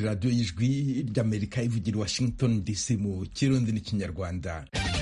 radiyo y'ijwi ry'amerika ivugira washington dc mu kirundi n'ikinyarwanda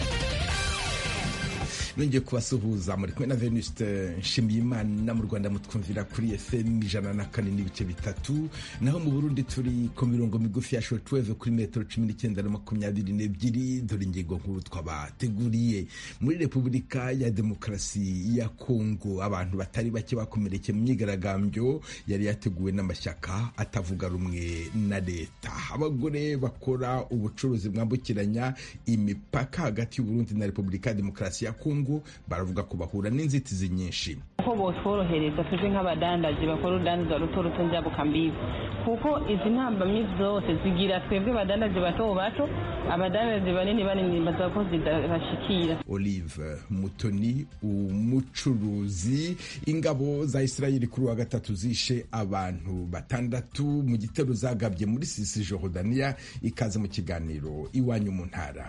nongeye kubasuhuza muri kumwe na venuste nshimiyimana mu rwanda mutwumvira kuri fm ijana na kane n'ibice bitatu naho mu burundi turi ku mirongo migufi ya shortwave kuri metero cumi n'icyenda na makumyabiri n'ebyiri dore ingingo nkuru twabateguriye muri repubulika ya demokarasi ya kongo abantu batari bake bakomerekeye mu myigaragambyo yari yateguwe n'amashyaka atavuga rumwe na leta abagore bakora ubucuruzi bwambukiranya imipaka hagati y'uburundi na repubulika ya demokarasi ya kongo baravuga ko bahura n'inzitizi nyinshi ko botworohereza tuje nk'abadandaji bakora urudandaza ruto ruto njabuka mbibi kuko izi ntambamyi zose zigira twebwe abadandaji bato bato abadandaji banini banini baza ko zidabashikira olive mutoni umucuruzi ingabo za isirayeli kuri wa gatatu zishe abantu batandatu mu gitero zagabye muri sisi jorodaniya ikaze mu kiganiro iwanyu mu ntara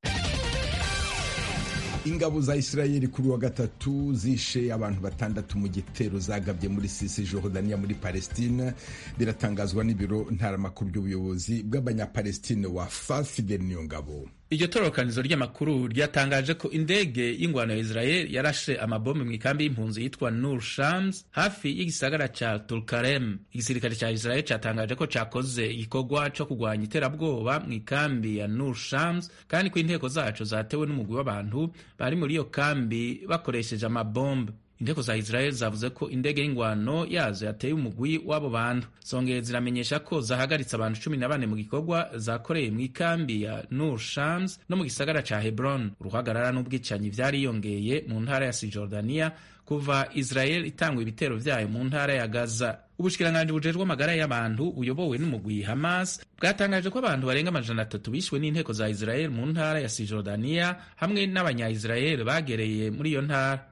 ingabo za isirayeli kuri wa gatatu zishe abantu batandatu mu gitero zagabye muri sisi jorodaniya muri palestine biratangazwa n'ibiro ntaramakuru by'ubuyobozi bw'abanyapalestine wa fafide niyo ngabo iryo tororokanizo ry'amakuru ryatangaje ko indege y'ingwano ya israel yarashe amabombe mu ikambi y'impunzi yitwa nur shams hafi y'igisagara ca tulkarem igisirikare ca israel catangaje ko cakoze igikorwa co kurwanya iterabwoba mu ikambi ya nur shams kandi ko inteko zaco zatewe n'umugwi w'abantu bari muri iyo kambi bakoresheje amabombe inteko za israel zavuze ko indege y'ingwano yazo yateye umugwi w'abo bantu zongeye ziramenyesha ko zahagaritse abantu cumi na bane mu gikorwa zakoreye mu ikambi ya nur shams no mu gisagara ca hebron uruhagarara n'ubwicanyi vyariyongeye mu ntara ya sijordaniya kuva israel itangwa ibitero vyayo mu ntara ya gaza ubushikiranganji bujejwe amagara y'abantu buyobowe n'umugwi hamas bwatangaje ko abantu barenga amajana atatu bishwe n'inteko za israel mu ntara ya sijordaniya hamwe n'abanya-israel bagereye muri iyo ntara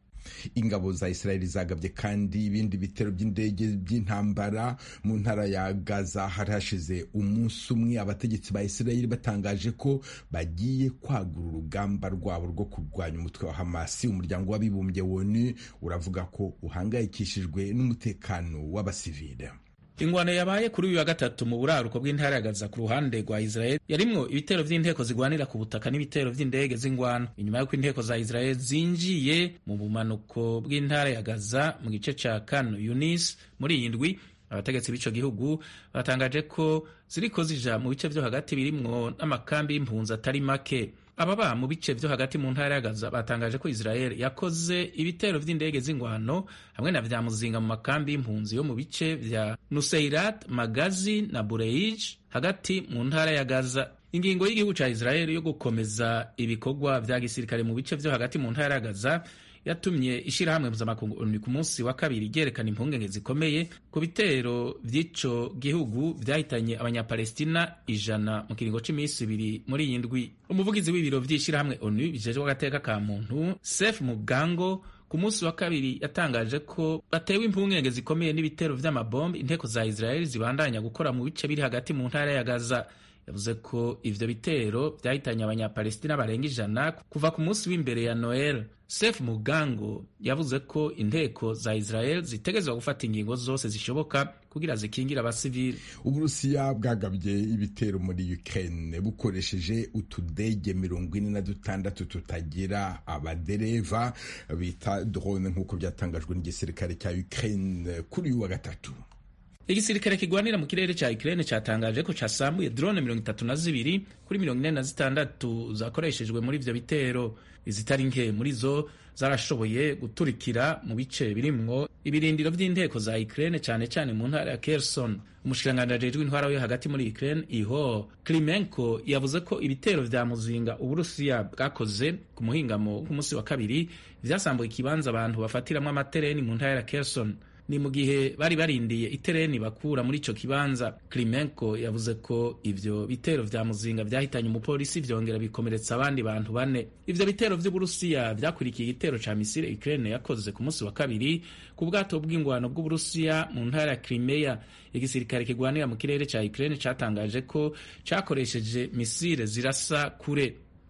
ingabo za isirayeli zagabye kandi ibindi bitero by'indege by'intambara mu ntara ya gaza hari hashize umunsi umwe abategetsi ba isirayeli batangaje ko bagiye kwagura urugamba rwabo rwo kurwanya umutwe wa hamasi umuryango w'abibumbye wonu uravuga ko uhangayikishijwe n'umutekano w'abasivile ingwano yabaye kuri uyu wa gatatu mu buraruko bw'intara ya Gaza ku ruhande rwa Israel yarimwo ibitero vy'inteko zigwanira ku butaka n'ibitero vy'indege z'ingwano inyuma y'uko inteko za Israel zinjiye mu bumanuko bw'intara ya Gaza mu gice ca Khan Yunis muri iyi ndwi abategetsi b'ico gihugu batangaje ko ziriko zija mu bice vyo hagati birimwo n'amakambi y'impunzi atari make ababa mu bice vyo hagati mu ntara ya Gaza batangaje ko Israel yakoze ibitero vy'indege z'ingwano hamwe na vya muzinga mu makambi y'impunzi yo mu bice vya Nuseirat, Magazi na Bureij hagati mu ntara ya Gaza. Ingingo y'igihugu ca Israel yo gukomeza ibikorwa vya gisirikare mu bice vyo hagati mu ntara ya Gaza yatumye ishirahamwe mpuzamakungu ONU ku munsi wa kabiri ryerekana impungenge zikomeye ku bitero vy'ico gihugu vyahitanye abanyapalestina ijana mu kiringo c'imisi ibiri muri iyi ndwi umuvugizi w'ibiro vy'ishirahamwe ONU bijejwe agateka ka muntu Sef Mugango ku munsi wa kabiri yatangaje ko batewe impungenge zikomeye n'ibitero vy'amabombe inteko za Israel zibandanya gukora mu bice biri hagati mu ntara ya Gaza yavuze ko ivyo bitero vyahitanye abanyapalestina barenga ijana kuva ku munsi w'imbere ya Noel. Sef Mugango yavuze ko inteko za Israel zitegerezwa gufata ingingo zose zishoboka kugira zikingire abasivili. Uburusiya bwagabye ibitero muri Ukraine bukoresheje utudege mirongo ine na dutandatu tutagira abadereva bita drone nk'uko byatangajwe n'igisirikare cya Ukraine kuri uyu wa gatatu. igisirikare kigwanira mu kirere ca Ukraine catangaje ko casambuye drone mirongo itatu na zibiri kuri mirongo ine na zitandatu zakoreshejwe muri ivyo bitero izitari nke muri zo zarashoboye guturikira mu bice birimwo ibirindiro vy'inteko za Ukraine cane cane mu ntara ya Kherson umushikiranganji ajejwe intwara yo hagati muri Ukraine Iho Klimenko yavuze ko ibitero vya muzinga Uburusiya bwakoze ku muhingamo k'umunsi wa kabiri vyasambuye ikibanza abantu bafatiramwo amatereni mu ntara ya Kherson ni mu gihe bari barindiye itereni bakura muri ico kibanza Klimenko yavuze ko ivyo bitero vya muzinga vyahitanye umupolisi vyongera bikomeretsa abandi bantu bane ivyo bitero vy'Uburusiya vyakurikiye igitero ca misile Ukraine yakoze ku munsi wa kabiri ku bwato bw'ingwano bw'Uburusiya mu ntara ya Crimea igisirikare kigwanira mu kirere ca Ukraine catangaje ko cakoresheje misile zirasa kure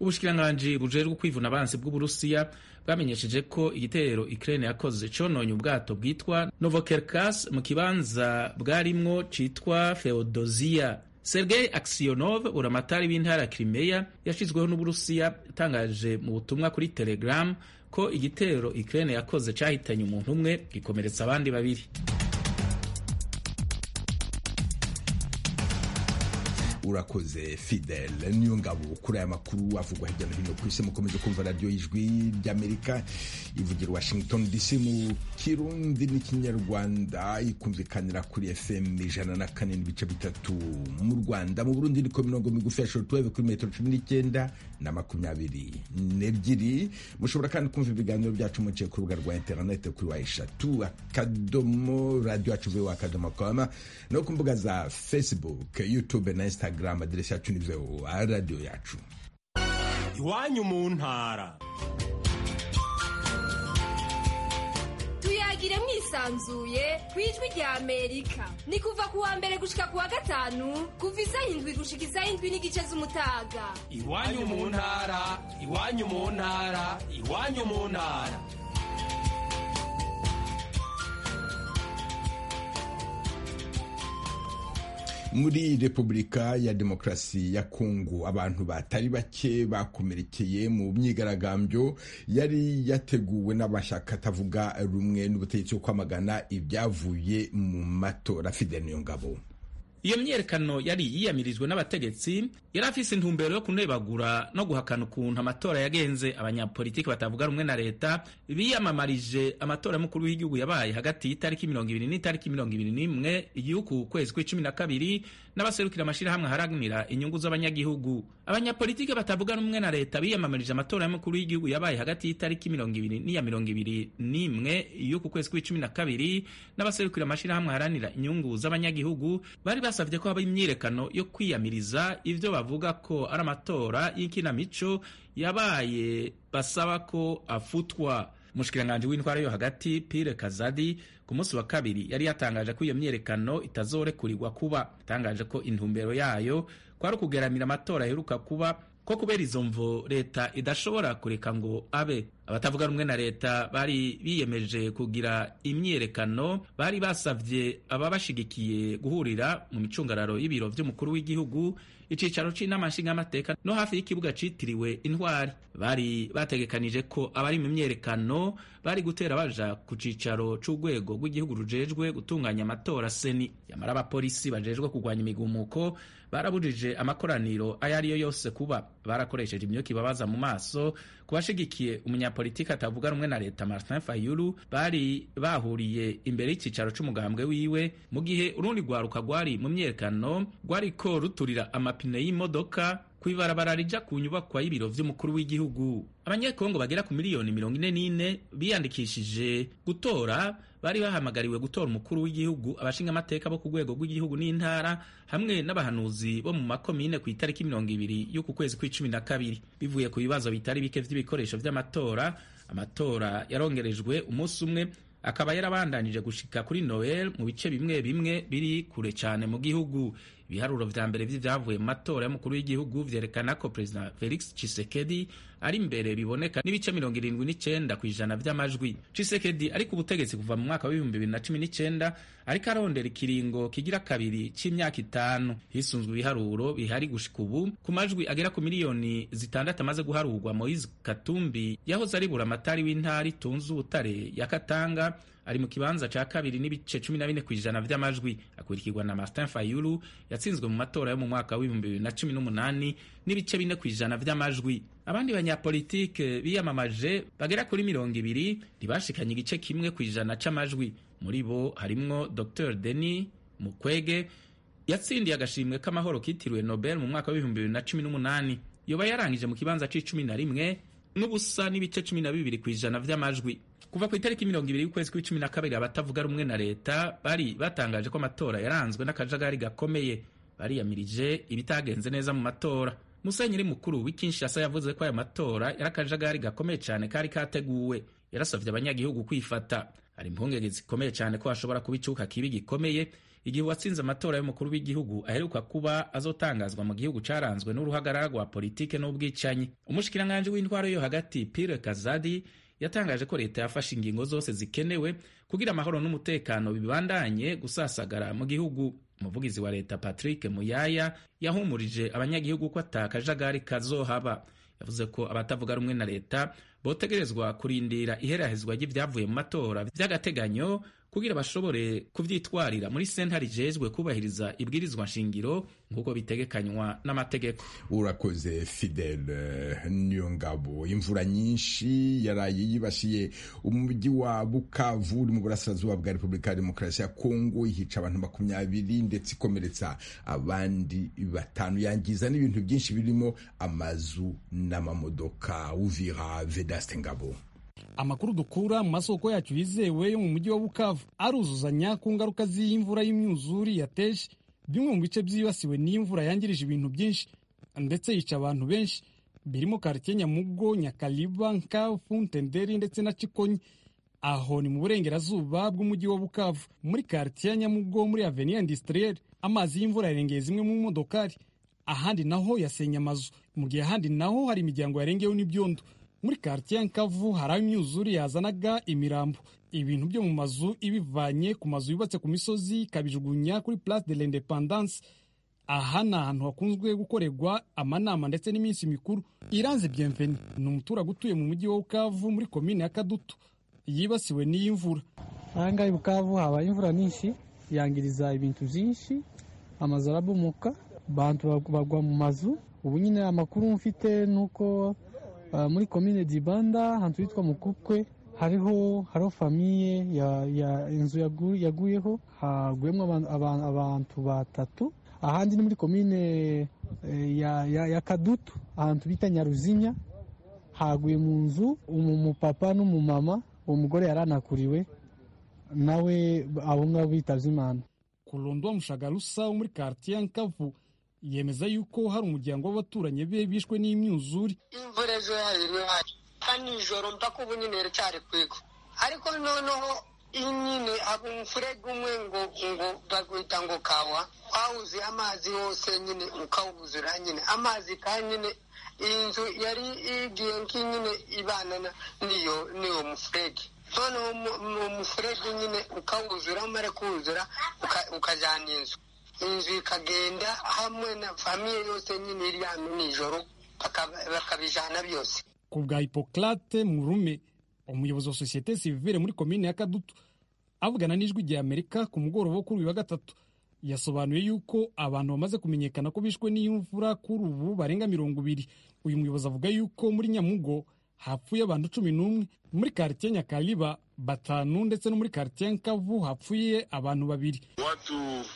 ubushikiranganji bujejwe kwivuna abansi bw'uburusiya bwamenyesheje ko igitero Ukraine yakoze cononye ubwato bwitwa Novocherkas mu kibanza bwarimwo citwa Feodosia Sergei Aksionov uramatari w'intara Crimea yashizweho n'Uburusiya yatangaje mu butumwa kuri Telegram ko igitero Ukraine yakoze cahitanye umuntu umwe gikomeretsa abandi babiri urakoze fidel niyo ngabo kuri aya makuru avugwa hirya no hino ku isi mukomeje kumva radiyo y'ijwi ry'amerika ivugira washington dc mu kirundi n'ikinyarwanda ikumvikanira kuri fm ijana na kane n'ibice bitatu mu rwanda mu burundi niko mirongo migufi ya shortwave kuri metero cumi n'icyenda na makumyabiri n'ebyiri mushobora kandi kumva ibiganiro byacu muciye ku rubuga rwa interinete kuri wa eshatu akadomo radiyo yacu vewa akadomo koma no ku mbuga za facebook youtube na instagram instagram aderesi yacu ni voa radiyo yacu iwanyu mu ntara tuyagire mwisanzuye ku ijwi rya amerika ni kuva ku wa mbere gushika ku wa gatanu kuva isaha indwi gushika isaha indwi n'igice z'umutaga iwanyu mu ntara iwanyu mu ntara iwanyu mu ntara muri repubulika ya demokarasi ya kongo abantu batari bake bakomerekeye mu myigaragambyo yari yateguwe n'amashyaka atavuga rumwe n'ubutegetsi bwo kwamagana ibyavuye mu matora fidel niyo ngabo iyo myiyerekano yari yiyamirijwe n'abategetsi yari afise intumbero yo kunebagura no guhakana ukuntu amatora yagenze abanyapolitiki batavuga rumwe na leta biyamamarije amatora y'umukuru w'igihugu yabaye hagati y'itariki mirongo ibiri n'itariki mirongo ibiri n'imwe y'uku kwezi kw'icumi na kabiri n'abaserukira amashirahamwe aharanira inyungu z'abanyagihugu abanyapolitiki batavuga rumwe na leta biyamamarije amatora y'umukuru w'igihugu yabaye hagati y'itariki mirongo ibiri n'iya mirongo ibiri n'imwe y'uku kwezi kw'icumi na kabiri n'abaserukira amashirahamwe aharanira inyungu z'abanyagihugu bari basavye ko haba imyiyerekano yo kwiyamiriza ivyo bavuga ko ari amatora y'ikinamico yabaye basaba ko afutwa umushikiranganji w'intwara yo hagati Pire Kazadi ku munsi wa kabiri yari yatangaje ko iyo myiyerekano itazorekurirwa kuba yatangaje ko intumbero yayo kwari ukugeramira amatora aheruka kuba ko kubera izo mvo leta idashobora kureka ngo abe abatavuga rumwe na leta bari biyemeje kugira imyiyerekano bari basavye ababashigikiye guhurira mu micungararo y'ibiro vy'umukuru w'igihugu icicaro c'inama nshingamateka no hafi y'ikibuga citiriwe intwari bari bategekanije ko abari mu myerekano bari gutera baja ku cicaro c'urwego rw'igihugu rujejwe gutunganya amatora seni yamara abapolisi bajejwe kurwanya imigumuko barabujije amakoraniro ayo ariyo yose kuba barakoresheje imyuka ibabaza mu maso ku bashigikiye umunyapolitiki atavuga rumwe na leta Martin Fayulu bari bahuriye imbere y'icicaro c'umugambwe wiwe mu gihe urundi rwaruka rwari mu myerekano rwariko ruturira amapine y'imodoka kw'ibarabara rija ku nyubakwa y'ibiro vy'umukuru w'igihugu abanyekongo bagera ku miliyoni mirongo ine n'ine biyandikishije gutora bari bahamagariwe gutora umukuru w'igihugu abashingamateka bo ku rwego rw'igihugu n'intara hamwe n'abahanuzi bo mu makomine ku itariki mirongo ibiri y'uku kwezi kw'icumi na kabiri bivuye ku bibazo bitari bike vy'ibikoresho vy'amatora amatora yarongerejwe umunsi umwe akaba yarabandanije gushika kuri noel mu bice bimwe bimwe biri kure cyane mu gihugu ibiharuro vya mbere vy'ivyavuye mu matora y'umukuru w'igihugu vyerekana ko perezida felix chisekedi ari imbere biboneka n'ibice mirongo irindwi n'icenda ku ijana vy'amajwi chisekedi ari ku butegetsi kuva mu mwaka w'ibihumbi bibiri na cumi n'icenda ariko arondera ikiringo kigira kabiri c'imyaka itanu hisunzwe ibiharuro bihari gushika ubu ku majwi agera ku miliyoni zitandatu amaze guharurwa moise katumbi yahoze ari buramatari w'intara itunze ubutare ya katanga ari mu kibanza ca kabiri n'ibice cumi na bine kw'ijana vy'amajwi akurikirwa na martin fayulu yatsinzwe mu matora yo mu mwaka w'ibihumbi bibiri na cumi n'umunani n'ibice bine kw'ijana vy'amajwi abandi banyapolitike biyamamaje bagera kuri mirongo ibiri ntibashikanye igice kimwe kw'ijana c'amajwi muri bo harimwo dr denis mukwege yatsindiye agashimwe k'amahoro kitiriwe nobel mu mwaka w'ibihumbi bibiri na cumi n'umunani yoba yarangije mu kibanza c'icumi na rimwe n'ubusa n'ibice cumi na bibiri kw'ijana vy'amajwi kuva ku itariki mirongo ibiri y'ukwezi kw'icumi na kabiri abatavuga rumwe na leta bari batangaje ko amatora yaranzwe n'akajagari gakomeye bariyamirije ibitagenze neza mu matora musenyeri mukuru w'ikinshasa yavuze ko aya matora yari akajagari gakomeye cyane kari kateguwe yarasavye abanyagihugu kwifata hari impungenge zikomeye cyane ko hashobora kuba icuka kibi gikomeye igihe uwatsinze amatora y'umukuru w'igihugu aheruka kuba azotangazwa mu gihugu caranzwe n'uruhagarara rwa politike n'ubwicanyi umushikiranganji w'intwaro yo hagati Pierre Kazadi yatangaje ko leta yafashe ingingo zose zikenewe kugira amahoro n'umutekano bibandanye gusasagara mu gihugu umuvugizi wa leta Patrick Muyaya yahumurije abanyagihugu ko atakajagari kazohaba yavuze ko abatavuga rumwe na leta botegerezwa kurindira iherahezwa ry'ibyavuye mu matora by'agateganyo kugira bashobore kuvyitwarira muri sentare ijejwe kubahiriza ibwirizwa nshingiro nk'uko bitegekanywa n'amategeko urakoze fidele niyo ngabo imvura nyinshi yaraye yibasiye umujyi wa bukavu uri mu burasirazuba bwa repubulika ya demokarasi ya kongo ihica abantu makumyabiri ndetse ikomeretsa abandi batanu yangiza n'ibintu byinshi birimo amazu n'amamodoka uvira vedaste ngabo amakuru dukura mu masoko yacu yizewe yo mu mujyi wa bukavu aruzuzanya ku ngaruka z'iyi mvura y'imyuzuri yateje bimwe mu bice byibasiwe n'iyi mvura yangirije ibintu byinshi ndetse yica abantu benshi birimo karitsiye nyamugo nyakaliba nkafu ntenderi ndetse na cikonyi aho ni mu burengerazuba bw'umujyi wa bukavu muri karitsiye ya nyamugo muri aveni industriel amazi y'imvura yarengeye zimwe mu modokari ahandi naho yasenye amazu mu gihe ahandi naho hari imiryango yarengeweho n'ibyondo muri karitsiye ya nkavu hari aho imyuzure yazanaga imirambo ibintu byo mu mazu ibivanye ku mazu yubatse ku misozi ikabijugunya kuri place de l'independance aha ni ahantu hakunzwe gukorerwa amanama ndetse n'iminsi mikuru iranze bienveni ni umuturage utuye mu mujyi wa bukavu muri komine ya kadutu yibasiwe n'iyi mvura ahangaha i bukavu habaye imvura nyinshi yangiriza ibintu byinshi amazu arabomoka abantu bagwa mu mazu ubu nyine amakuru mfite ni uko muri komine dibanda ahantu hitwa mukukwe hariho hariho famiye ya inzu yaguyeho haguyemo abantu batatu ahandi ni muri komine ya kadutu ahantu bita nyaruzinya haguye mu nzu umupapa n'umumama uwo mugore yaranakuriwe nawe abo ngabo bitabye imana kurondwa mushagarusa wo muri karitiye nkavu yemeza yuko hari umuryango w'abaturanyi be bishwe n'imyuzure imvura ejo yahiriwe hari kandi nijoro mpaka ubu nyine iracyari kwiga ariko noneho nyine haba umufurege umwe ngo ngo bagwita ngo kawa wawuze amazi yose nyine ukawuzura nyine amazi kandi nyine iyi nzu yari igiye nk'inyine ibana n'iyo n'iyo mufurege noneho uwo mufurege nyine ukawuzura umare kuwuzura ukajyana inzu inzu ikagenda hamwe na famiye yose nyine iri hano nijoro bakabijana byose ku bwa hipocrate murume umuyobozi wa sosiyete sivire muri komine ya kadutu avugana n'ijwi rya amerika ku mugoroba wo kuri uyu wa gatatu yasobanuye yuko abantu bamaze kumenyekana ko bishwe n'imvura kuri ubu barenga mirongo ibiri uyu muyobozi avuga yuko muri nyamugo hapfuye abantu cumi n'umwe muri karitiye nyakaliba batanu ndetse no muri karitiye nkavu hapfuye abantu babiri watu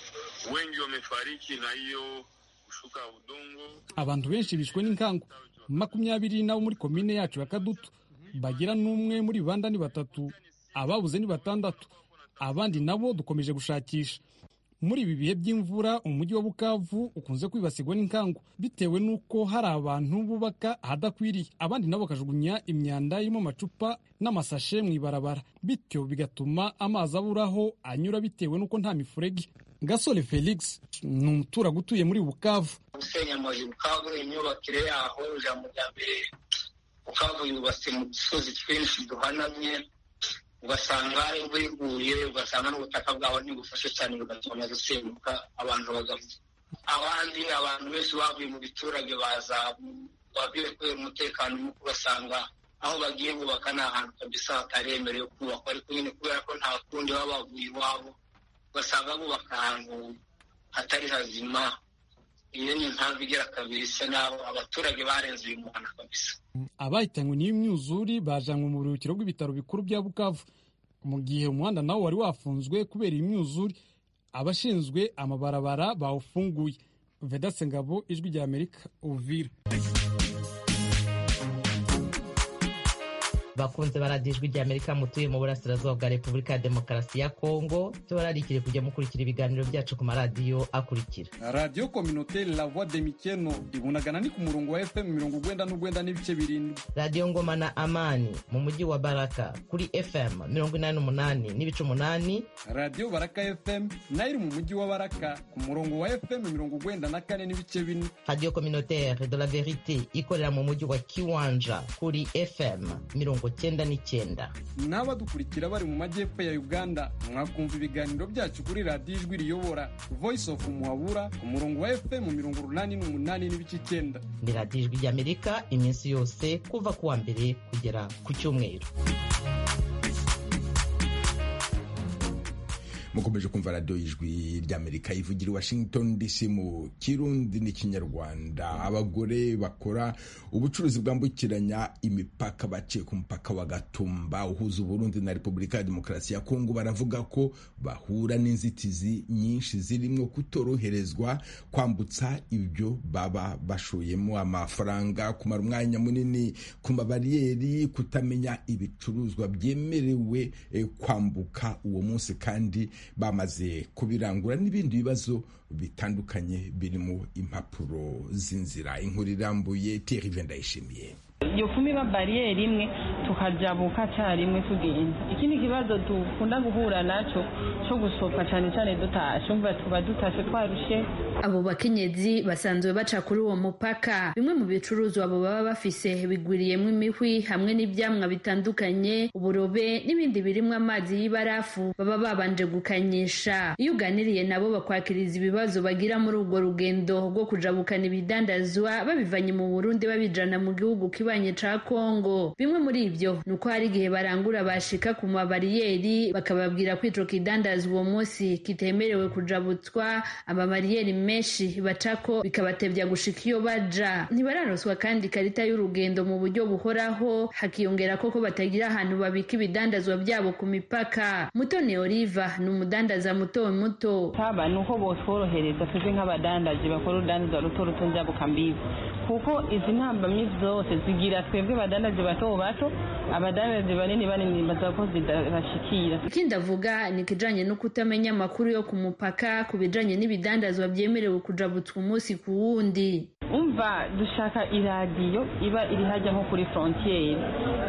wengi wamefariki na hiyo kushuka udongo abantu benshi bishwe n'inkangu makumyabiri nabo muri komine yacu ya kadutu bagira n'umwe muri banda ni batatu ababuze ni batandatu abandi nabo dukomeje gushakisha muri ibi bihe by'imvura umujyi wa bukavu ukunze kwibasirwa n'inkangu bitewe n'uko hari abantu bubaka ahadakwiriye abandi nabo bakajugunya imyanda irimo amacupa n'amasashe mu ibarabara bityo bigatuma amazi aburaho anyura bitewe n'uko nta mifurege gasore felix ni umuturage utuye muri bukavu gusenya amazu bukavu imyubakire yaho ijambo rya mbere bukavu yubatse mu dusozi twinshi duhanamye ugasanga imvura iguye ugasanga n'ubutaka bwaho ntibufashe cyane bigatuma gusenyuka abantu bagapfa abandi abantu benshi bavuye mu biturage baza bavuye kubera umutekano muke ugasanga aho bagiye bubaka ni ahantu kabisa hataremerewe kubakwa ariko nyine kubera ko nta kundi baba bavuye iwabo ugasanga bubaka ahantu hatari hazima iyo ni impamvu igera kabiri isa naho abaturage barenze uyu muhanda kabisa abahitanywe n'iyo myuzuri bajanywe mu buruhukiro bw'ibitaro bikuru bya bukavu mu gihe umuhanda nawo wari wafunzwe kubera iyi myuzuri abashinzwe amabarabara bawufunguye vedase ngabo ijwi rya amerika uvira bakunze baradijwe rya amerika mutuye mu burasirazuba bwa repubulika ya demokarasi ya kongo tubararikire kujya mukurikira ibiganiro byacu ku maradiyo akurikira radiyo kominoteri la voix de mikeno ibunagana ni ku murongo wa fm mirongo ugwenda n'ugwenda n'ibice birindwi radiyo ngoma na amani mu mujyi wa baraka kuri fm mirongo inani n'umunani n'ibice umunani radiyo baraka fm nayo iri mu mujyi wa baraka ku murongo wa fm mirongo ugwenda na kane n'ibice bine radiyo kominoteri de la verite ikorera mu mujyi wa kiwanja kuri fm mirongo cyenda n'icyenda n'abadukurikira bari mu majyepfo ya uganda mwakumva ibiganiro byacu kuri radiyo ijwi riyobora voice of muhabura ku murongo wa fm mirongo urunani n'umunani n'ibice icyenda ni radiyo ijwi ry'amerika iminsi yose kuva ku wa mbere kugera ku cyumweru mukomeje kumva radiyo y'ijwi ry'amerika ivugira i washington dc mu kirundi n'ikinyarwanda abagore bakora ubucuruzi bwambukiranya imipaka baciye ku mupaka wa gatumba uhuza uburundi na repubulika ya demokarasi ya kongo baravuga ko bahura n'inzitizi nyinshi zirimo kutoroherezwa kwambutsa ibyo baba bashoyemo amafaranga kumara umwanya munini ku mabariyeri kutamenya ibicuruzwa byemerewe kwambuka uwo munsi kandi bamaze kubirangura n'ibindi bibazo bitandukanye birimo impapuro z'inzira inkuru irambuye Thierry ndayishimiye iyo kumi ba bariyeri imwe tukajabuka cyarimwe tugenda ikindi kibazo dukunda guhura nacyo cyo gusohoka cyane cyane dutashe umva tuba dutashe twarushe abo bakenyezi basanzwe baca kuri uwo mupaka bimwe mu bicuruzwa abo baba bafise bigwiriyemo imihwi hamwe n'ibyamwa bitandukanye uburobe n'ibindi birimo amazi y'ibarafu baba babanje gukanyisha iyo uganiriye nabo bakwakiriza ibibazo bagira muri urwo rugendo rwo kujabukana ibidandazwa babivanye mu burundi babijana mu gihugu kibanye ca kongo bimwe muri ibyo ni uko hari igihe barangura bashika ku mabariyeri bakababwira ko ico kidandazwa uwo munsi kitemerewe kujabutswa amabariyeri menshi bacako bikabatevya gushika iyo baja ntibararoswa kandi ikarita y'urugendo mu buryo buhoraho hakiyongera koko batagira ahantu babika ibidandazwa byabo ku mipaka mutoni oliva ni umudandaza muto muto taba ni uko botworohereza twebwe nk'abadandaji bakora urudandaza ruto ruto njabuka mbibi kuko izi ntambamyi zose zigira twebwe badandaji bato bato abadandaji banini banini baza ko zidabashikira ikindi avuga ni ikijanye no kutamenya amakuru yo ku mupaka ku bijanye n'ibidandazwa byemerewe kujabutswa umunsi ku wundi umva dushaka iradiyo iba iri hajya nko kuri frontiere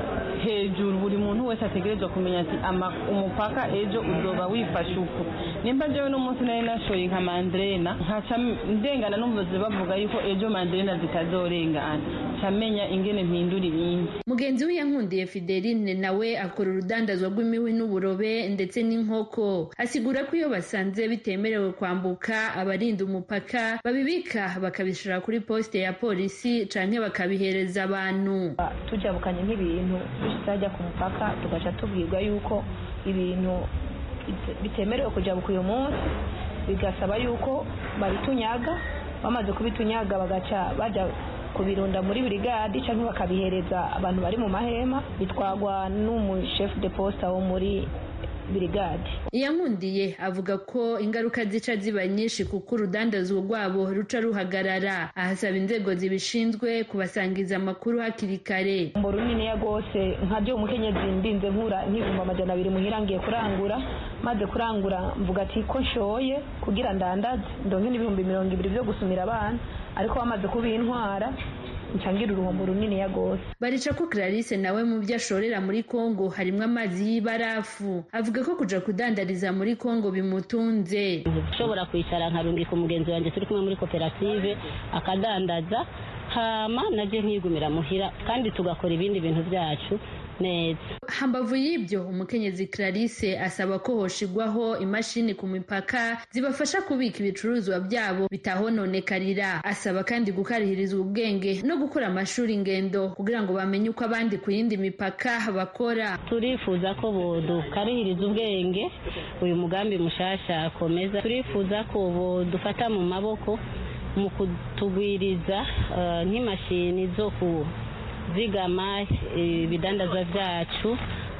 hejuru buri muntu wese ategerezwa kumenya ati umupaka ejo uzoba wifashe uku nimba jewe n'umunsi nari nashoye nka mandrena nkaca ndengana n'umuyobozi bavuga yuko ejo mandrena zitazorengana camenya ingene mpindura ibindi mugenzi we yankundiye fideline nawe akora urudandazwa rw'imiwi n'uburobe ndetse n'inkoko asigura ko iyo basanze bitemerewe kwambuka abarinda umupaka babibika bakabishira kuri posite ya polisi canke bakabihereza abantu tujabukanye nk'ibintu bitajya ku mupaka tugaca tubwirwa yuko ibintu bitemerewe kujabuka uyu munsi bigasaba yuko babitunyaga bamaze kubitunyaga bagaca bajya kubirunda muri burigadi cyangwa bakabihereza abantu bari mu mahema bitwagwa n'umushefu de posita wo muri birigade iyankundiye avuga ko ingaruka zica ziba nyinshi kuko urudandazwa rwabo ruca ruhagarara ahasaba inzego zibishinzwe kubasangiza amakuru hakiri kare umbo runiniya rwose nka byo umukenyezi ndinze nkura nk'ibihumbi amajana abiri muhira ngiye kurangura maze kurangura mvuga ati ko nshoye kugira ndandaze ndonke n'ibihumbi mirongo ibiri byo gusumira abana ariko bamaze kubintwara ncangira uruhombo runini ya gose barica ko Clarisse nawe mu byo ashorera muri Kongo harimo amazi y'ibarafu avuga ko kuja kudandariza muri Kongo bimutunze ushobora kwicara nkarungika umugenzi wanjye turi kumwe muri koperative akadandaza hama naje nkigumira muhira kandi tugakora ibindi bintu byacu neza hambavu y'ibyo umukenyezi Clarisse asaba ko hoshigwaho imashini ku mipaka zibafasha kubika ibicuruzwa byabo bitahononekarira asaba kandi gukarihirizwa ubwenge no gukora amashuri ingendo kugira ngo bamenye uko abandi ku yindi mipaka bakora turifuza ko bodukarihiriza ubwenge uyu mugambi mushasha akomeza turifuza ko bodufata mu maboko mu kutugwiriza nk'imashini zo ku zigama ibidandazwa byacu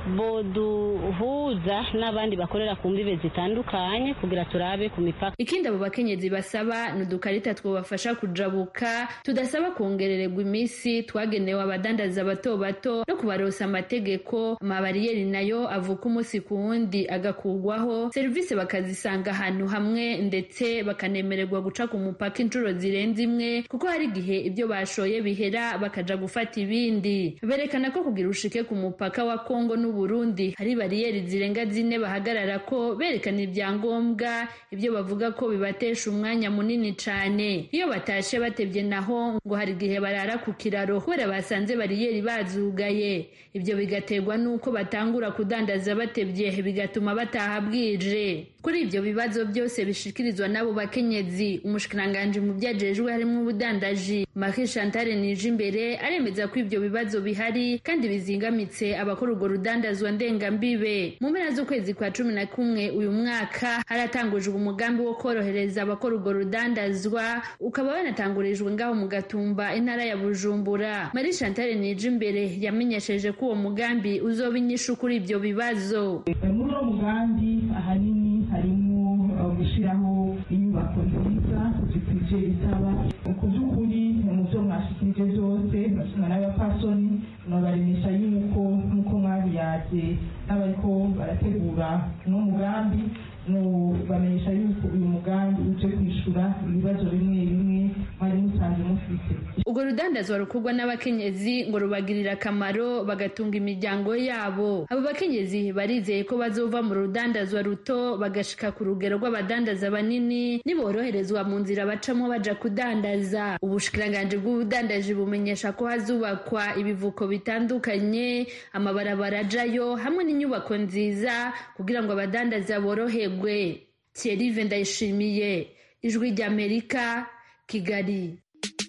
boduhuza n'abandi bakorera ku mbibe zitandukanye kugira turabe ku mipaka ikindi abo bakenyezi basaba ni udukarita twobafasha kujabuka tudasaba kongerererwa iminsi twagenewe abadandaza bato bato no kubarosa amategeko amabariyeri nayo avuka umunsi ku wundi agakugwaho serivisi bakazisanga ahantu hamwe ndetse bakanemererwa guca ku mupaka inshuro zirenze imwe kuko hari igihe ibyo bashoye bihera bakaja gufata ibindi berekana ko kugira ushike ku mupaka wa kongo n'uburundi hari bariyeri zirenga zine bahagarara ko berekana ibyangombwa ibyo bavuga ko bibatesha umwanya munini cane iyo batashe batebye naho ngo hari igihe barara ku kiraro kubera basanze bariyeri bazugaye ibyo bigaterwa n'uko batangura kudandaza batebye bigatuma bataha bwije kuri ibyo bibazo byose bishikirizwa n'abo bakenyezi umushikiranganji mu byajejwe harimo ubudandaji Marie Chantal nije imbere aremeza ko ibyo bibazo bihari kandi bizingamitse abakora urwo rudandazwa ndengambibe mu mpera z'ukwezi kwa cumi na kumwe uyu mwaka haratangujwe umugambi wo korohereza abakora urwo rudandazwa ukaba wanatangurijwe ngaho mu gatumba intara ya bujumbura Marie Chantal nije imbere yamenyesheje ko uwo mugambi uzoba inyishu kuri ibyo bibazo muri uwo mugambi ahanini harimo gushyiraho inyubako nziza zikwije isaba ku by'ukuri mu byo mwashikirije byose bashinga n'abapasoni nabaremesha yuko nk'uko mwabiyaje n'abariko barategura uno mugambi bamenyesha yuko uyu mugambi uje kwishura ibibazo bimwe bimwe mwari musanze mufite urwo rudandazwa rukorwa n'abakenyezi ngo rubagirira akamaro bagatunga imiryango yabo abo bakenyezi barizeye ko bazova mu rudandazwa ruto bagashika ku rugero rw'abadandaza banini niboroherezwa mu nzira bacamo baja kudandaza ubushikiranganji bw'ubudandaji bumenyesha ko hazubakwa ibivuko bitandukanye amabarabara ajayo hamwe n'inyubako nziza kugira ngo abadandaza boroherwe Thierry Ndayishimiye ijwi ry'Amerika Kigali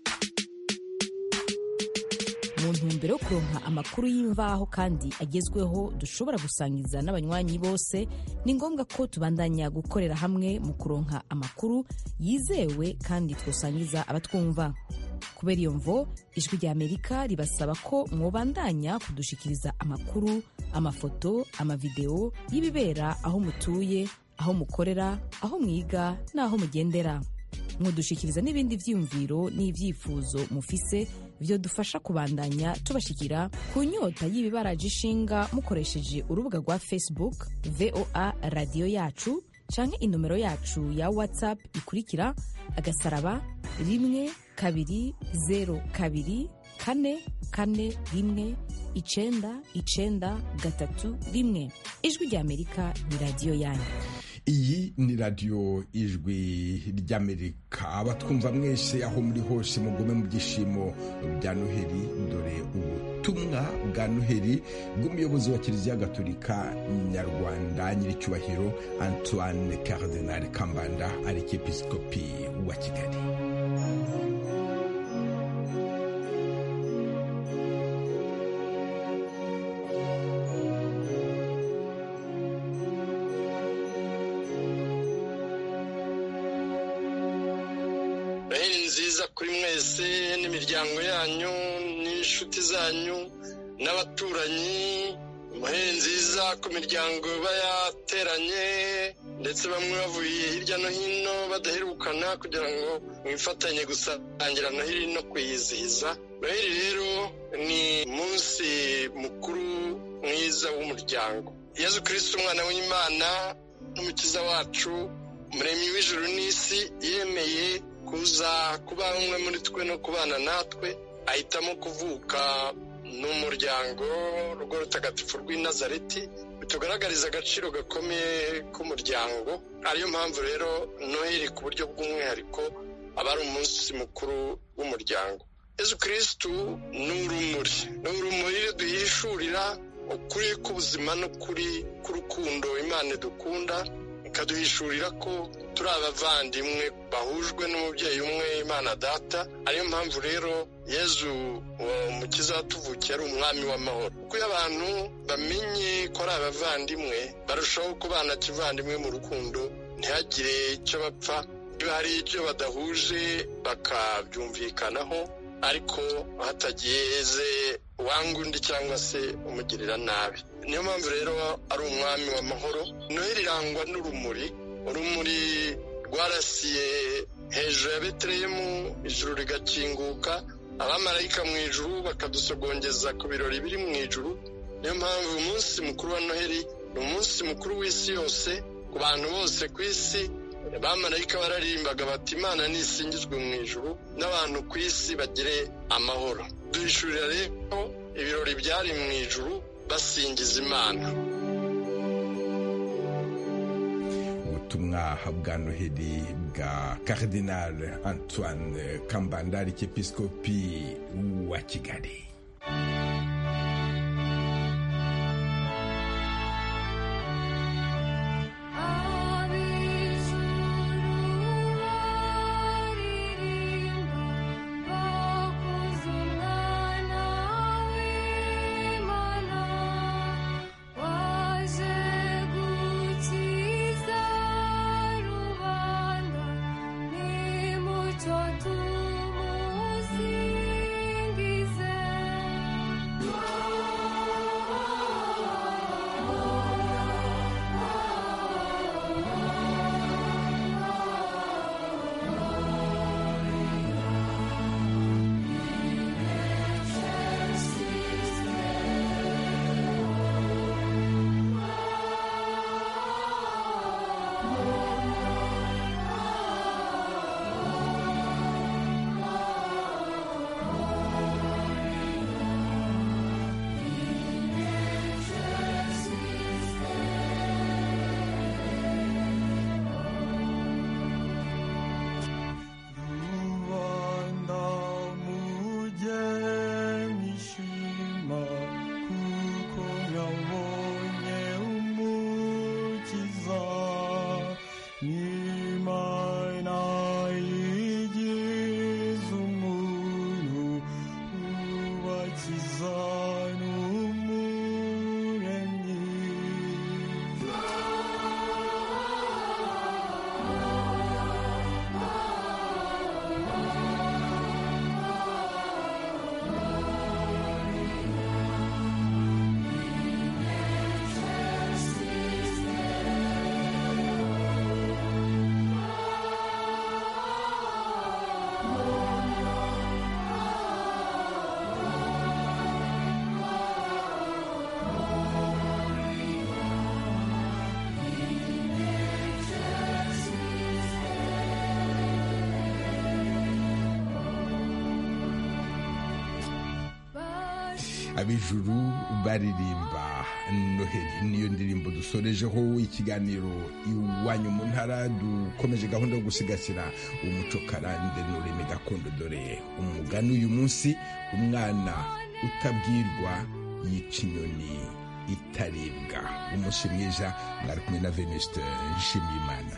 mu ntumbero yo kuronka amakuru y'imvaho kandi agezweho dushobora gusangiza n'abanywanyi bose ni ngombwa ko tubandanya gukorera hamwe mu kuronka amakuru yizewe kandi twosangiza abatwumva kubera iyo mvo ijwi rya amerika ribasaba ko mwobandanya kudushikiriza amakuru amafoto amavideo y'ibibera aho mutuye aho mukorera aho mwiga n'aho mugendera mwodushikiriza n'ibindi vyiyumviro n'ivyifuzo mufise vyo dufasha kubandanya tubashikira ku nyota y'ibibaraje ishinga mukoresheje urubuga rwa facebook voa radiyo yacu canke inomero yacu ya whatsapp ikurikira agasaraba rimwe kabiri zero kabiri kane kane rimwe icenda icenda gatatu rimwe ijwi rya amerika ni radiyo yanyu iyi ni radiyo ijwi ry'amerika abatwumva mwese aho muri hose mugume mu byishimo bya noheli dore ubutumwa bwa noheli bw'umuyobozi wa kiliziya gatolika nyarwanda nyiricyubahiro antoine cardinal kambanda arikepiskopi wa kigali noheli nziza kuri mwese n'imiryango yanyu n'inshuti zanyu n'abaturanyi noheli nziza ku miryango iba yateranye ndetse bamwe bavuye hirya no hino badaherukana kugira ngo mwifatanye gusangira noheli no kuyizihiza noheli rero ni umunsi mukuru mwiza w'umuryango yezu kirisiti umwana w'imana n'umukiza wacu umuremyi w'ijuru n'isi yemeye kuza kuba umwe muri twe no kubana natwe ahitamo kuvuka n'umuryango rugo rutagatifu rw'i nazareti bitugaragariza agaciro gakomeye k'umuryango ariyo mpamvu rero noheli ku buryo bw'umwihariko aba ari umunsi mukuru w'umuryango yezu kirisitu ni urumuri ni urumuri duhishurira ukuri k'ubuzima n'ukuri k'urukundo imana dukunda ikaduhishurira ko turi abavandimwe bahujwe n'umubyeyi umwe imana data ariyo mpamvu rero yezu uwo mukiza watuvukiye ari umwami w'amahoro kuko iyo abantu bamenye ko ari abavandimwe barushaho kubana kivandimwe mu rukundo ntihagire icyo bapfa niba hari icyo badahuje bakabyumvikanaho ariko hatageze wanga undi cyangwa se umugirira nabi niyo mpamvu rero ari umwami w'amahoro noheli irangwa n'urumuri urumuri rwarasiye hejuru ya betelehemu ijuru rigakinguka abamarayika mu ijuru bakadusogongeza ku birori biri mu ijuru niyo mpamvu umunsi mukuru wa noheli ni umunsi mukuru w'isi yose ku bantu bose ku isi abamarayika bararimbaga bati imana nisingizwe mu ijuru n'abantu ku isi bagire amahoro duhishurira rero ibirori byari mu ijuru basingiza imana ubutumwa bwa noheli bwa Cardinal antoine kambandari cy'episkopi wa kigali ab'ijuru baririmba noheli niyo ndirimbo dusorejeho ikiganiro iwanyu mu ntara dukomeje gahunda yo gusigasira umuco karande n'ururimi gakondo dore umugani uyu munsi umwana utabwirwa yica inyoni itaribwa umunsi mwiza mwari kumwe na venuste nshimiyimana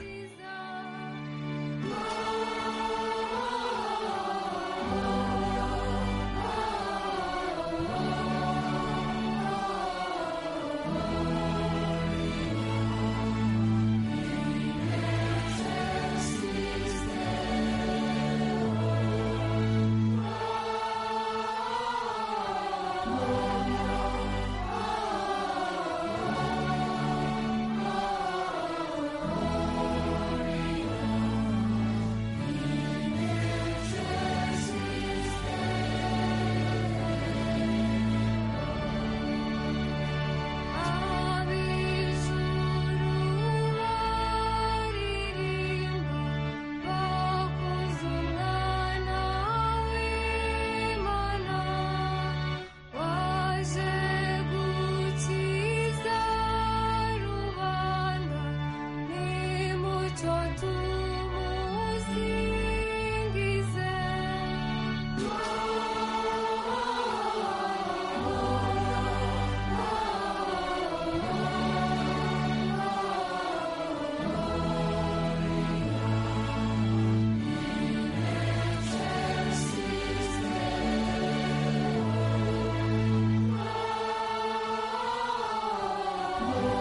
Oh